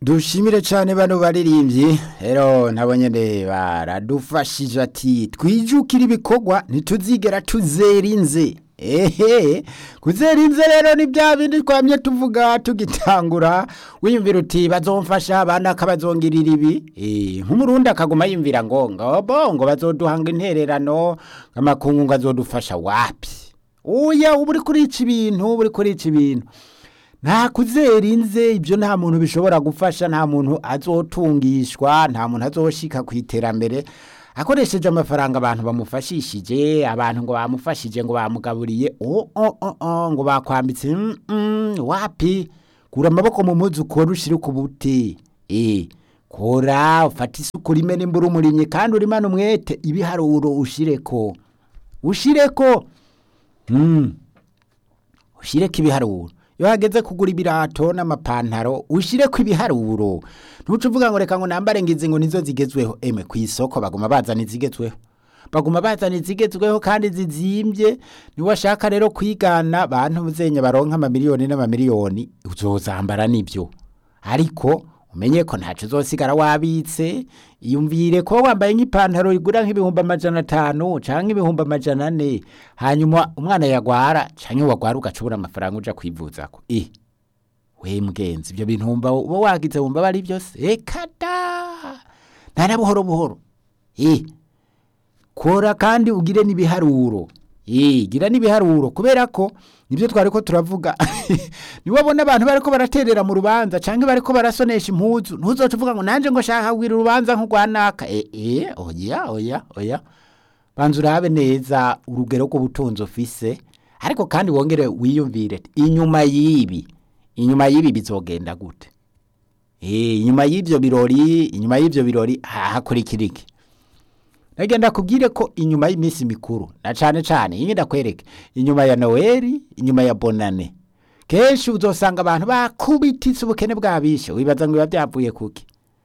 dushimire cyane bano baririmbyi rero nabo nyine baradufashije ati twijukire ibikorwa ntituzigera tuzerinze ehe kuzerinze rero ni bya bindi twamye tuvuga tugitangura wiyumvira uti bazomfasha abana akabazongirira ibi eh, nk'umurundi akaguma yumvira ngo ngobo ngo bazoduhanga intererano amakungu ngo azodufasha wapi uya uba uri kurica ibintu uba uri kurica ibintu nta kuzerinze ibyo nta muntu bishobora gufasha nta muntu azotungishwa nta muntu azoshika ku iterambere akoresheje amafaranga abantu bamufashishije abantu ngo bamufashije ngo bamugaburiye oh, oh, oh, oh, ngo bakwambitse mm, mm, wapi kura amaboko mu muzi ukora ushire ku buti eh kora ufata isuku rime nimbura umurimyi kandi urimane umwete ibiharuro ushireko ushireko mm. ushireko ibiharuro iyo hageze kugura ibirato n'amapantaro ushireko ibiharuro ntuce uvuga ngo reka ngo nambare ngizi ngo nizo zigezweho eme ku isoko baguma bazana izigezweho baguma bazana izigezweho kandi zizimbye niwashaka rero kwigana bantu muzenya baronka amamiliyoni n'amamiliyoni uzozambara nibyo ariko umenye ko ntaco uzosigara wabitse iyumvire ko wambaye nk'ipantaro igura nk'ibihumbi amajana atanu canke ibihumbi amajana ane hanyuma umwana yagwara canke wagwara ugacubura amafaranga uja kwivuzako eh we mgenzi ibyo bintu wumva uba wagize wumva bari byose eka da ntana buhoro buhoro eh kora kandi ugire n'ibiharuro eh gira n'ibiharuro kubera ko nibyo twari ko turavuga niwabona abantu bariko baraterera mu rubanza canke bariko barasonesha impuzu ntuzoca uvuga ngo nanje ngo shaka kugira urubanza nk'urwanaka eh eh oya oya oya banza urabe neza urugero rw'ubutunzi ufise ariko kandi wongere wiyumvire inyuma y'ibi inyuma y'ibi bizogenda gute eh inyuma y'ivyo birori inyuma y'ivyo birori hakurikira iki nagenda kubwire ko inyuma y'iminsi mikuru na cane cane iyi ndakwereke inyuma ya Noeli inyuma ya Bonane kenshi uzosanga abantu bakubititse ubukene bwabishe wibaza ngo biba byavuye kuki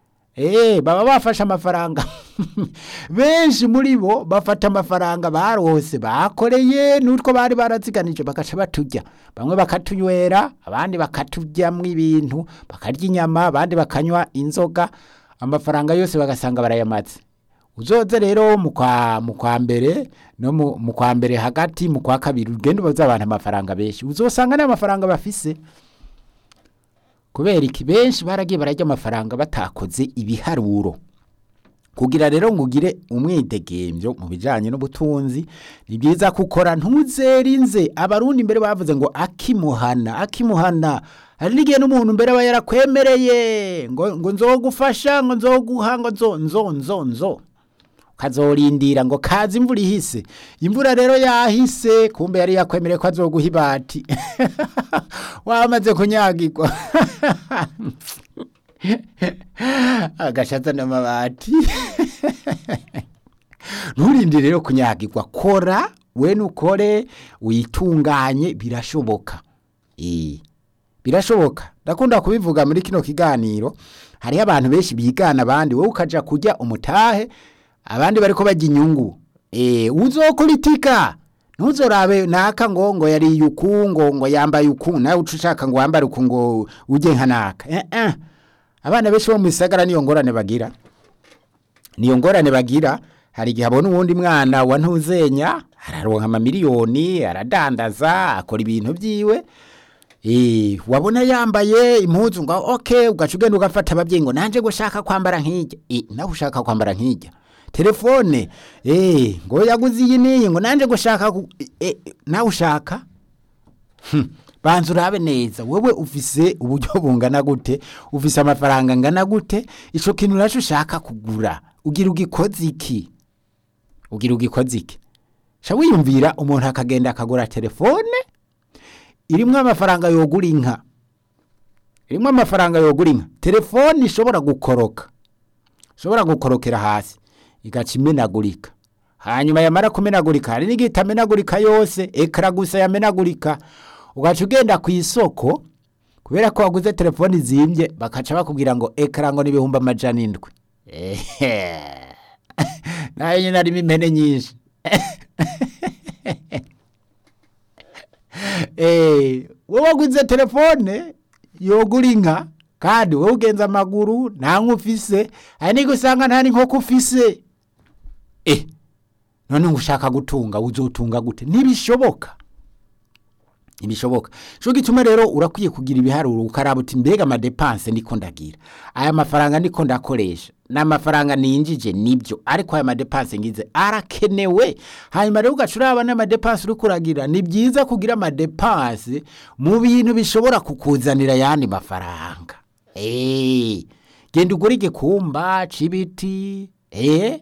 Eh baba bafashe amafaranga benshi muri bo bafata amafaranga barose bakoreye nutwo bari baraziganije bagaca batujya bamwe bakatunywera abandi bakaturyamwo ibintu bakarya inyama abandi bakanywa inzoga amafaranga yose bagasanga barayamaze uzoze rero mu kwa mu kwa mbere no mu mu kwa mbere hagati mu kwa kabiri ugende ubaza abantu amafaranga benshi uzosanga n'amafaranga bafise kubera iki benshi baragiye barajya amafaranga batakoze ibiharuro kugira rero ngo ugire umwidegembyo mu bijyanye n'ubutunzi ni byiza ko ukora ntuzerinze abarundi mbere bavuze ngo akimuhana akimuhana hari n'igihe n'umuntu mbere aba yarakwemereye ngo ngo nzogufasha ngo nzoguha ngo nzo nzo nzo nzo ukazorindira ngo kaze imvura ihise imvura rero yahise kumbe yari yakwemereye ko azoguha ibati wamaze kunyagirwa agashatsa n'amabati nturinde rero kunyagirwa kora we nukore witunganye birashoboka eh birashoboka ndakunda kubivuga muri kino kiganiro hariho abantu benshi bigana abandi wowe ukaja kujya umutahe abandi bariko bajya inyungu eh uzokuritika ntuzorabe naka ngo ngo yari yuku ngo ngo yambaye uku nawe uca ushaka ngo wambare uku ngo ujye nka naka eh eh abana benshi bo mu isagara niyo ngorane bagira niyo ngorane bagira hari igihe abona uwundi mwana wa ntuzenya araronka amamiliyoni aradandaza akora ibintu byiwe Eh, wabona yambaye impuzu ngo okay ugaca ugenda ugafata ababyeyi ngo nanje gushaka kwambara nk'ijya eh nawe ushaka kwambara nk'ijya telefone eh ngo yaguze iyi niyi ngo nanje gushaka ku- eh, nawe ushaka Hmm, banza urabe neza wewe ufise uburyo bungana gute ufise amafaranga angana gute ico kintu naco ushaka kugura ugira ugikoze iki ugira ugikoze iki sha wiyumvira umuntu akagenda akagura telefone irimwo amafaranga yogura inka irimwo amafaranga yogura inka telefone ishobora gukoroka ishobora gukorokera hasi igaca imenagurika hanyuma yamara kumenagurika hari n'igihe itamenagurika yose ekara gusa yamenagurika ugaca ugenda ku isoko kubera ko waguze telefone izimbye bakaca bakubwira ngo ekara ngo n'ibihumbi amajana indwi ehe nayo nyine harimo impene nyinshi eh wowe waguze telefone yogura inka kandi wowe ugenza amaguru nta nk'ufise hari n'igihe usanga nta n'inkoko ufise eh none ngo ushaka gutunga uzotunga gute ntibishoboka ntibishoboka cyo gituma rero urakwiye kugira ibiharuro ukaraba uti mbega amadepanse ndiko ndagira aya mafaranga ndiko ndakoresha ni amafaranga ninjije nibyo ariko aya madepanse ngize arakenewe hanyuma rero ugaca uraba n'amadepanse uri kuragira ni byiza kugira amadepanse mu bintu bishobora kukuzanira ayandi mafaranga eee genda ugure igikumba c'ibiti eee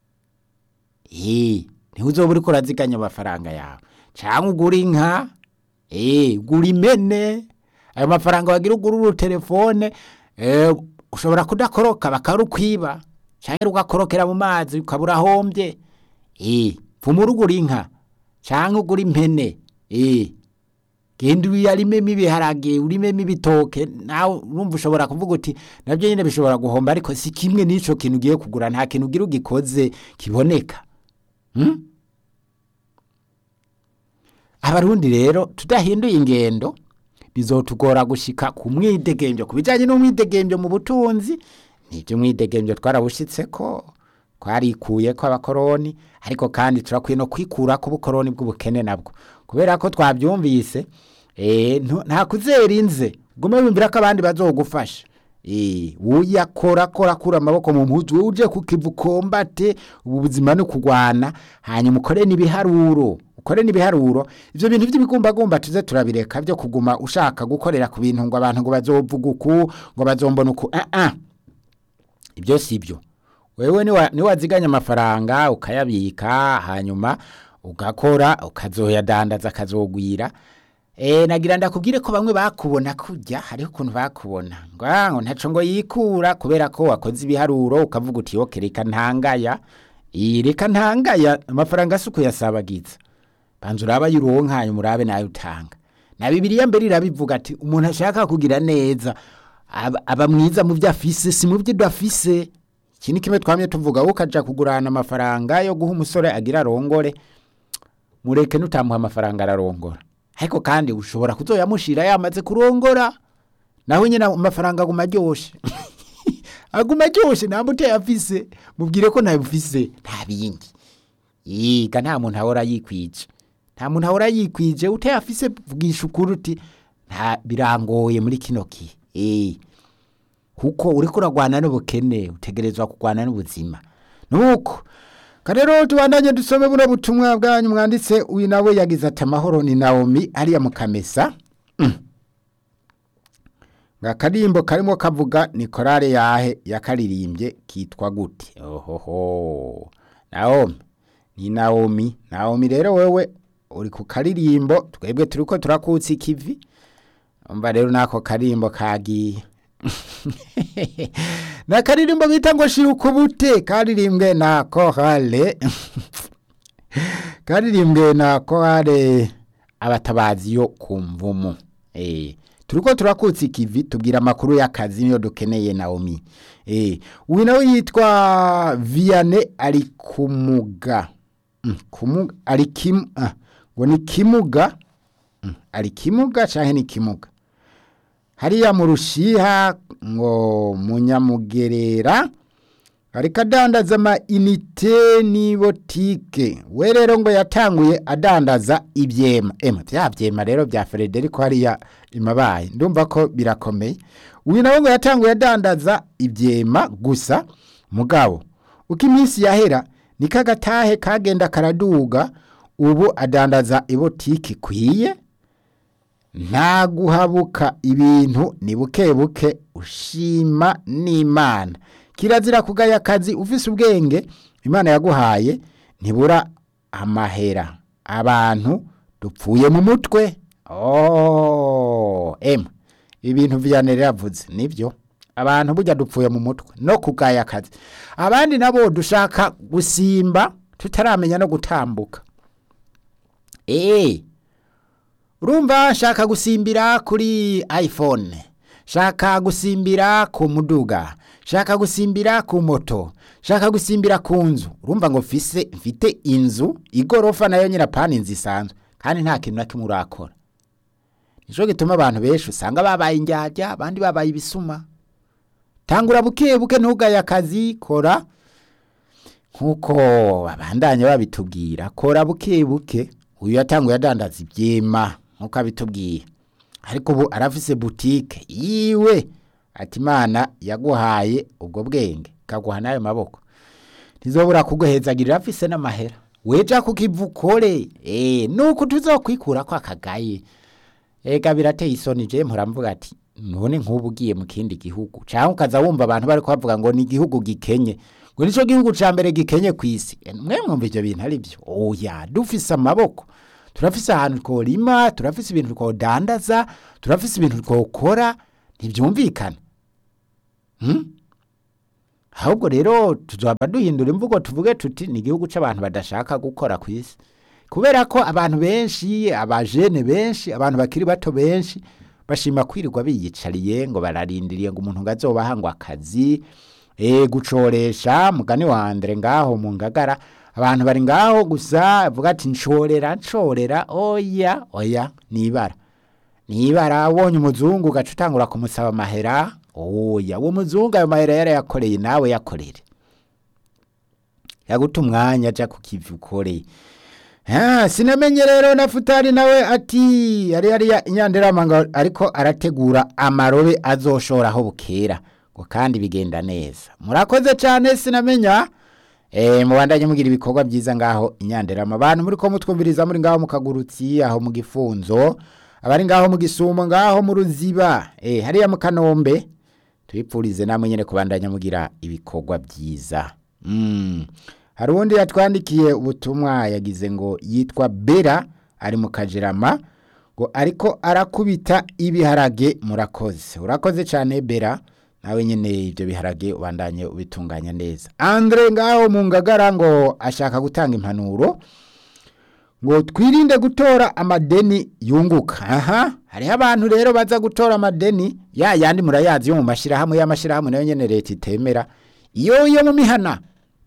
eee ntiwuzoba uriko uraziganya amafaranga yawe cyangwa ugura inka eee ugura impene ayo mafaranga wagira ugura uru telefone eh, ushobora kudakoroka bakarukwiba cyangwa ugakorokera mu mazi ukaba urahombye eee pfuma urugura inka cyangwa ugura impene eee genda uyarimemo ibiharage urimemo ibitoke nawe urumva ushobora kuvuga uti nabyo nyine bishobora guhomba ariko si kimwe n'icyo kintu ugiye kugura nta kintu ugira ugikoze kiboneka Hmm? abarundi rero tudahinduye ingendo bizotugora gushika ku mwidegembyo ku bijyanye n'umwidegembyo mu butunzi nibyo umwidegembyo twarabushitse ko twarikuye ko abakoroni ariko kandi turakwiye no kwikura ku bukoroni bw'ubukene nabwo kubera ko twabyumvise eh, ntu- nta kuzera inze gume wumvira ko abandi bazogufasha Eh, uyakora kora kura amaboko mu mpuzu wowe uje ku kivu kombate ubu buzima ni kugwana hanyuma ukore n'ibiharuro ukore n'ibiharuro ivyo bintu vy'ibigumbagumba tuze turabireka byo kuguma ushaka gukorera ku bintu ngo abantu ngo bazovuga uku ngo bazombona uku ah ah ibyo si byo wewe niwa- niwaziganya amafaranga ukayabika hanyuma ugakora ukazoyadandaza akazogwira e, nagira ndakubwire ko bamwe bakubona kurya hariho ukuntu bakubona ngo "Ah, ngo ntaco ngo yikura kubera ko wakoze ibiharuro ukavuga uti yoke reka ntangaya Ii, reka ntangaya amafaranga si ukuyasabagiza banza uraba yuronka hanyuma urabe nayo utanga na bibiliya mbere irabivuga ati umuntu ashaka kugira neza aba, aba mwiza mu byo afise si mu byo udafise iki ni kimwe twamye tuvuga wowe ukaja kugurana amafaranga yo guha umusore agira arongore mureke nutamuha amafaranga ararongora ariko kandi ushobora kuzoyamushira yamaze kurongora nawe nyine amafaranga aguma aryoshe aguma aryoshe ntabwo utayafise mubwire ko ntabufise nta bindi yiga nta muntu ahora yikwije nta muntu ahora yikwije utayafise vugisha ukuri uti nta birangoye muri kino gihe eh kuko uriko uragwana n'ubukene utegerezwa kugwana n'ubuzima nuko karero tubandanye dusome buno butumwa bwanyu mwanditse uyu nawe yagize ati amahoro ni nawomi ariya mu kamesa Mm. nga karimbo karimo kavuga ni korale yahe yakaririmbye kitwa gute ohoho nawomi ni nawomi nawomi rero wewe uri ku karirimbo twebwe turiko turakutsa ikivi umva rero nako karimbo kagiye na karirimbo bita ngo shira ukubute karirimbwe na korale karirimbwe na korale abatabazi yo ku mvumu eh turiko turakutsa ikivi tubwira amakuru y'akazi niyo dukeneye Naomi eh uyu nawe yitwa Vianney ari kumuga mm, kumuga ari kim ah, ngo ni kimuga mm, ari kimuga canke ni kimuga hariya mu rushiha ngo munyamugerera ariko adandaza ama inite ni botike we rero ngo yatanguye adandaza ibyema ema bya byema rero bya Frederico hariya imabaye ndumva ko birakomeye uyu nawe ngo yatanguye adandaza ibyema gusa mugabo uko iminsi yahera niko agatahe kagenda karaduga ubu adandaza ibotike ikwiye nta guhabuka ibintu ni buke buke ushima n'imana kirazira kugaya akazi ufise ubwenge imana yaguhaye ntibura amahera abantu dupfuye mu mutwe oh ema ibintu viyanere yavuze nibyo abantu burya dupfuye mu mutwe no kugaya akazi abandi nabo dushaka gusimba tutaramenya no gutambuka eee urumva shaka gusimbira kuri iphone shaka gusimbira ku muduga shaka gusimbira ku moto shaka gusimbira ku nzu urumva ngo mfise mfite inzu igorofa nayo nyirapani inzu isanzwe kandi nta kintu na kimwe urakora nico gituma abantu benshi usanga babaye indyarya abandi babaye ibisuma tangura buke buke ntugaye akazi kora nk'uko abandanya babitubwira kora buke buke uyu yatanguye adandaza ibyema nk'uko abitubwiye ariko ubu arafise butike yiwe ati imana yaguhaye ubwo bwenge ikaguha n'ayo maboko ntizobura kuguhezagirira afise n'amahera weja kukiva ukore eh nuko tuzokwikura ko akagaye ega birateye isoni je mvuga ati none nk'ubu ugiye mu kindi gihugu cyangwa ukaza wumva abantu bari kubavuga ngo ni igihugu gikenye ngo nico gihugu ca mbere gikenye ku isi Eh, mwe mwumva ivyo bintu ari byo oya dufise amaboko turafise ahantu tworima turafise ibintu twodandaza turafise ibintu twokora ntibyumvikana hmm? ahubwo rero tuzaba duhindura imvugo tuvuge tuti ni igihugu c'abantu badashaka gukora ku isi kubera ko abantu benshi abajene benshi abantu bakiri bato benshi bashima kwirirwa biyicariye ngo bararindiriye ngo umuntu ngo azobaha ngo akazi e, gucoresha mugani wa Andre ngaho mu ngagara abantu bari ngaho gusa avuga ati ncorera ncorera oya oya nibara nibara abonye umuzungu ugaca utangura kumusaba amahera oya uwo muzungu ayo mahera yarayakoreye nawe yakorere yaguta umwanya aja ku kivi ukoreye Ah, sinamenye rero na futari nawe ati yari yari inyandirama ngo ariko arategura amarobe azoshoraho bukera ngo kandi bigenda neza murakoze cyane sinamenya eh mubandanye mugira ibikorwa byiza ngaho inyandirama abantu muri ko mutwumviriza muri ngaho mu kagurutsi aho mu gifunzo abari ngaho mu gisumo ngaho mu ruziba eh hariya mu kanombe tuyipfurize namwe nyene kubandanya mugira ibikorwa byiza mm. hari uwundi yatwandikiye ubutumwa yagize ngo yitwa bera ari mu kajerama ngo ariko arakubita ibiharage murakoze urakoze cyane bera nawe nyine ibyo biharage ubandanye ubitunganya neza andre ngaho mu ngagara ngo ashaka gutanga impanuro ngo twirinde gutora amadeni yunguka aha hariho abantu rero baza gutora amadeni ya yandi murayazi yo mu mashyirahamwe y'amashyirahamwe nayo nyene leta itemera iyo yo mu mihana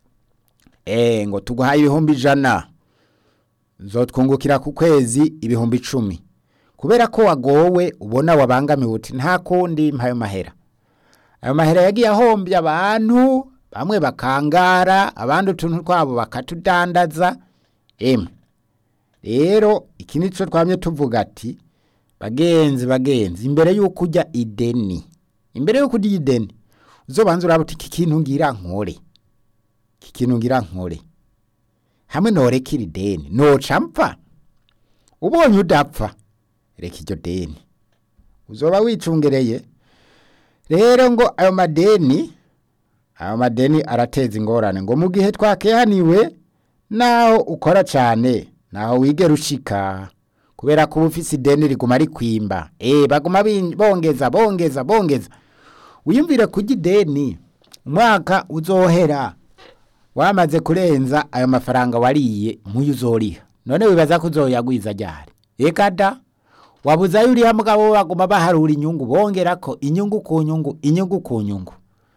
eh ngo tuguhaye ibihumbi ijana zotwungukira ku kwezi ibihumbi icumi kubera ko wagowe ubona wabangamiwe uti nta kundi mpayo mahera ayo mahera yagiye ahombya abantu bamwe bakangara abandi utuntu twabo bakatudandaza emwe rero iki nico twamye tuvuga ati bagenzi bagenzi imbere y'uko ujya ideni imbere y'uko ujya ideni uzobanza uraba uti iki kintu ngira nkore iki kintu ngira nkore hamwe noreka iri deni noca mpfa ubonye udapfa reka iryo deni uzoba wicungereye rero ngo ayo madeni ayo madeni arateza ingorane ngo mu gihe twakehaniwe naho ukora cyane naho wigera ushika kubera ko uba ufise ideni riguma rikwimba eh baguma bin- bongeza bongeza bongeza wiyumvire kujya ideni umwaka uzohera wamaze kurenza ayo mafaranga wariye muyo uzoriha none wibaza ko uzoyagwiza ryari eka da wabuze ayo uriha mugabo baguma baharura inyungu bongera ko inyungu ku nyungu inyungu ku nyungu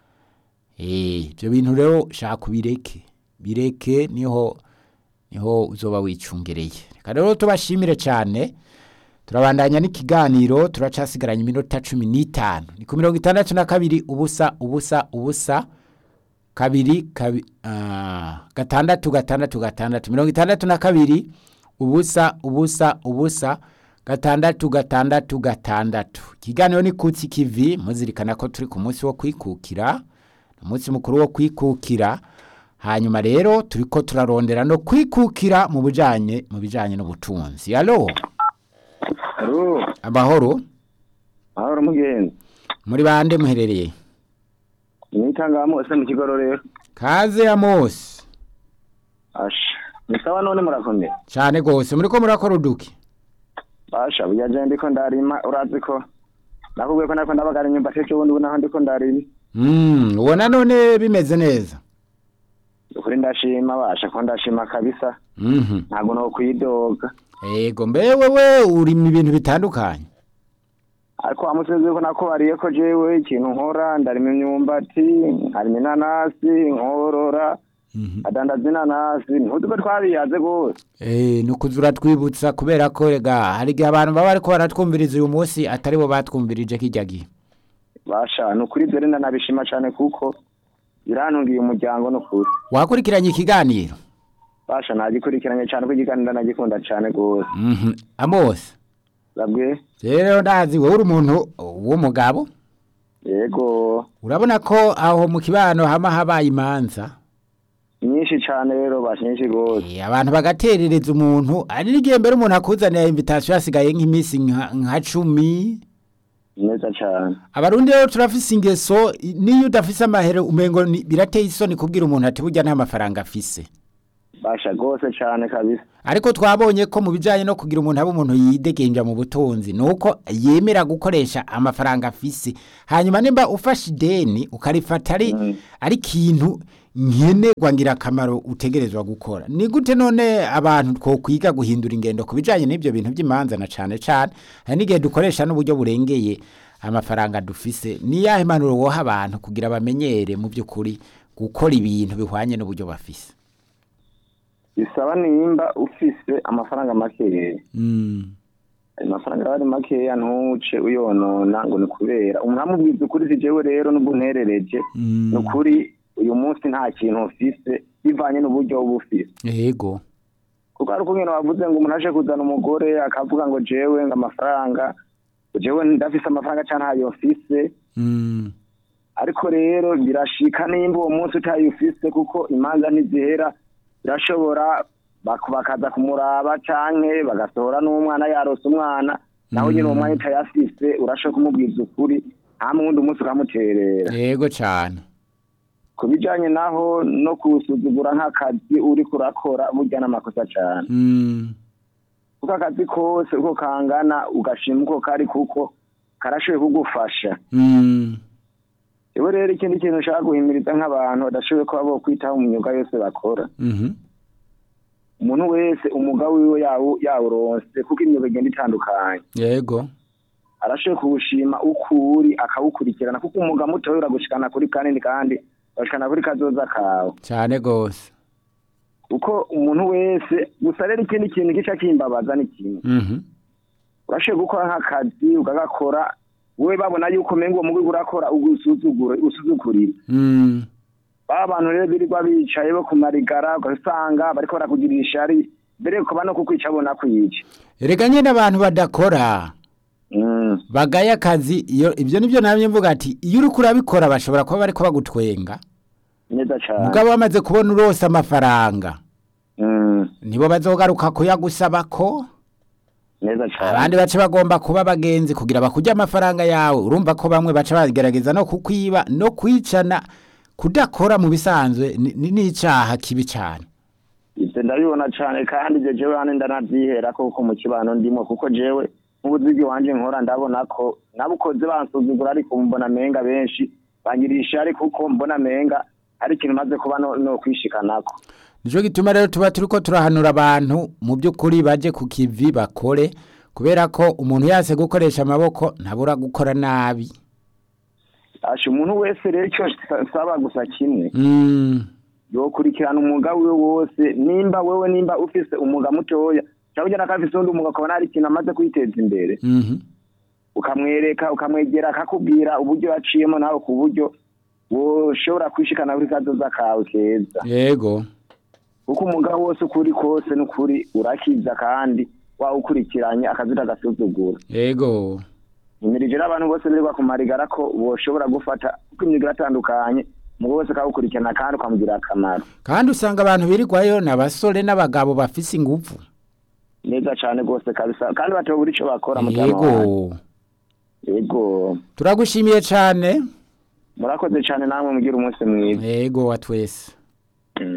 eh ibyo bintu rero shaka ubireke bireke niho niho uzoba wicungereye reka rero tubashimire cyane turabandanya n'ikiganiro turacasigaranye iminota cumi n'itanu ni ku mirongo itandatu na kabiri ubusa ubusa ubusa kabiri kabi, ah, gatandatu gatandatu gatandatu mirongo itandatu na kabiri ubusa ubusa ubusa gatandatu gatandatu gatandatu ikiganiro ni kutsi kivi muzirikana ko turi ku munsi wo kwikukira umunsi mukuru wo kwikukira hanyuma rero turiko turarondera no kwikukira mu bijanye mu bijanye n'ubutunzi alo Alo, amahoro ahora mugenzi. muri bande muherereye Nitangamo ese mu kigororero. kaze amosi Asha. Nisawa none murakomeye. cyane gose muriko murakora uduki Basha buyaje ndiko ndarima urazi ko nakubwiye ko nako ndabagara inyumba teke ubundi naho ndiko ndarima. Mm, ubona none bimeze neza Ukuri ndashima basha ko ndashima kabisa. Mhm. Ntago no kwidoga. Ego mbe wewe uri mu bintu bitandukanye Ariko amusenze ko nakubariye ko jewe ikintu nkora ndarima imyumbati, nkarima inanasi, nkorora, Mhm. adandaza inanasi ntuzi ko twabiyaze rwose Eh, ni ukuzura twibutsa kubera ko rega hari igihe abantu baba bariko baratwumviriza uyu munsi atari bo batwumvirije kirya gihe basha ni ukuri dore ndanabishima cyane kuko birantungiye umuryango ni ukuri wakurikiranye ikiganiro basha nagikurikiranye cyane ko ikiganiro nagikunda cyane rwose Mhm. Amos babwe rero ndazi wowe uri umuntu w'umugabo yego urabona ko aho mu kibano hama habaye imanza nyinshi cyane rero basha nyinshi rwose Eh, abantu bagaterereza umuntu ari n'igihe mbere umuntu akuzanira invitation hasigaye nk'iminsi nka nka cumi neza cyane abarundi rero turafise ingeso i- niyo udafise amahere umengo ni- birateye isoni kubwira umuntu ati burya nta mafaranga afise basha rwose cyane kabisa ariko twabonye ko mu bijanye no kugira umuntu abe umuntu yidegenja mu butunzi nuko yemera gukoresha amafaranga afise hanyuma nimba ufashe ideni ukarifata ari Mm. ari ikintu nkenerwa ngirakamaro utegerezwa gukora ni gute none abantu twokwiga guhindura ingendo ku bijanye n'ibyo bintu by'imanza na cane cane hari n'igihe dukoresha n'uburyo burengeye amafaranga dufise ni yahe manuro woha abantu kugira bamenyere mu by'ukuri gukora ibintu bihwanye n'uburyo bafise bisaba nimba ufise amafaranga makeya mm. ayo mafaranga aba ari makeya ntuce uyonona ngo ni kubera umuntu amubwiza ukuri si jewe rero n'ubwo unterereje Mm. ni ukuri uyu munsi nta kintu ufise bivanye n'uburyo uba ufise yego kuko hari ukungene wavuze ngo umuntu aje kuzana umugore akavuga ngo jewe ngo amafaranga ngo jewe ndafise amafaranga canke ntayo mfise mm. ariko rero birashika nimba uwo munsi utayo ufise kuko imanza ntizihera birashobora bak- bakaza kumuraba canke bagasohora n'umwana yarose umwana nawe nyine uwo mwanya utayafise urashobora kumubwiza ukuri nta wundi umunsi ukamuterera yego cane ku bijanye naho no kusuzugura nk'akazi uriko urakora burya n'amakosa cane mm. kuko akazi kose uko kangana ugashima uko kari kuko karashoboye kugufasha Mm. Ewe rero ikindi kintu ushaka guhimiriza nk'abantu badashoboye kuba bo kwitaho mu myuga yose bakora Mhm. umuntu wese umwuga wiwe yawu yawuronse kuko imyuga igenda itandukanye yego arashoboye kuwushima uko uri akawukurikirana kuko umwuga mutoya uragushikana kuri kanini kandi ugashikana kuri kazoza kawe cane gose kuko umuntu wese gusa rero ikindi kintu gica kimbabaza ni kimwe Mhm. urashoboye gukora nk'akazi ukagakora wowe babona yuko umenga uwo mugwi urakora ugusuzugure usuzugurira Mm. ba bantu rero birirwa bicaye bo ku marigara ugasanga bariko barakugirira ishari mbere yuko bano kukwica bona kwica erega nyene abantu badakora Mm, bagaye akazi iyo ibyo nibyo namye mvuga ati iyo uriko urabikora bashobora kuba bariko bagutwenga neza cane mugabo bamaze kubona urose amafaranga Mm, nibo bazogaruka kuyagusaba ko neza cane abandi bace bagomba kuba abagenzi kugira bakurya amafaranga yawe urumva ko bamwe baca bagerageza no kukwiba no kwicana kudakora mu bisanzwe ni ni- ni icaha kibi cane ivyo ndabibona cane kandi ivyo jewe hane ndanavyihera kuko mu kibano ndimo kuko jewe nk'ubuzigi wanje nkora ndabona ko nabukoze bansuzugura ariko mbona menga benshi bangirira ishari kuko mbona menga ari ikintu maze kuba no, no kwishikanako nico gituma rero tuba turiko turahanura abantu mu by'ukuri baje ku kivi bakore kubera ko umuntu yase gukoresha amaboko ntabura gukora nabi asha umuntu wese rero ico nsaba gusa kimwe mm. yokurikirana umwuga wiwe wose nimba wewe nimba ufise umwuga mutoya cyangwa ujya nakafise undi umwuga ukabona hari ikintu amaze kwiteza imbere mhm ukamwereka ukamwegera akakubwira uburyo yaciyemo nawe ku buryo woshobora kwishikana kuri kazoza kawe keza yego kuko umwuga wose uko uri kose n'ukuri urakiza kandi wawukurikiranye akazi utagasuzugura yego imirije n'abantu bose birirwa ku marigara ko boshobora gufata kuko imyuga iratandukanye umwuga wose akawukurikirana kandi ukamugirira akamaro kandi usanga abantu birirwayo ni abasore n'abagabo bafise ingufu neza cane rwose kabisa kandi batobura ico bakora mutama yego wanjye. yego turagushimiye cane murakoze cane namwe mugira umunsi mwiza yego wa twese